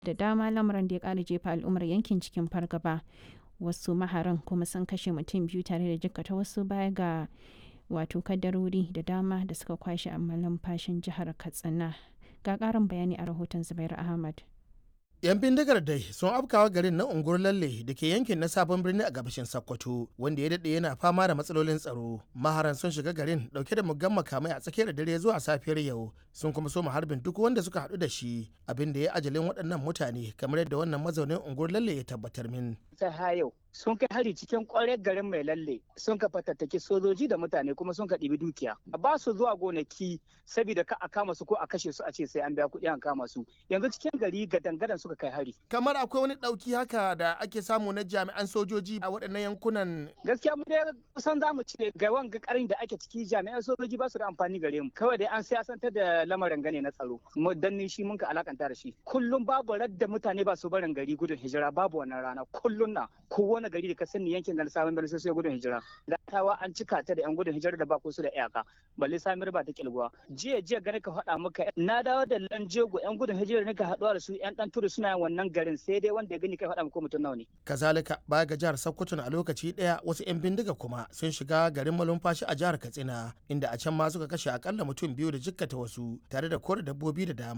da dama lamarin da ya ƙara jefa al'ummar yankin cikin fargaba wasu maharan kuma sun kashe mutum biyu tare da jikkata wasu baya ga wato kadarori da dama da suka kwashe a malumfashin jihar katsina ga ƙarin bayani a rahoton zubairu ahmad 'yan bindigar dai sun afkawa garin na unguwar lalle da ke yankin na sabon birni a gabashin sokoto wanda ya daɗe yana fama da matsalolin tsaro maharan sun shiga garin dauke da muggan makamai a tsakiyar dare zuwa safiyar yau sun kuma soma harbin duk wanda suka haɗu da shi abin da ya ajalin waɗannan mutane kamar yadda wannan mazaunin unguwar lalle ya tabbatar min ta yau sun kai hari cikin kwarar garin mai lalle sun ka fatattaki sojoji da mutane kuma sun ka ɗibi dukiya ba su zuwa gonaki saboda ka a kama su ko a kashe su a ce sai an biya kuɗi an kama su yanzu cikin gari gadangadan suka kai hari kamar akwai wani ɗauki haka da ake samu na jami'an sojoji a waɗannan yankunan gaskiya mu dai kusan za mu ce ga wanga karin da ake ciki jami'an sojoji ba su da amfani gare mu kawai dai an siyasantar da lamarin gane na tsaro mu danni shi mun ka alakanta da shi kullum babu radda mutane ba su barin gari gudun hijira babu wannan rana kullum na kowane gari da ka sani yankin da sabon birni sai gudun hijira da tawa an cika ta da yan gudun hijira da ba su da iyaka balle samir ba ta kilguwa jiya jiya gani ka faɗa maka na dawo da lanjego yan gudun hijira ne ka haɗuwa da su yan ɗan turu suna wannan garin sai dai wanda ya gani kai faɗa maka mutum nawa ne. kazalika baya ga jihar sokoto a lokaci ɗaya wasu yan bindiga kuma sun shiga garin malumfashi a jihar katsina inda a can ma suka kashe akalla mutum biyu da jikkata wasu tare da kore dabbobi da dama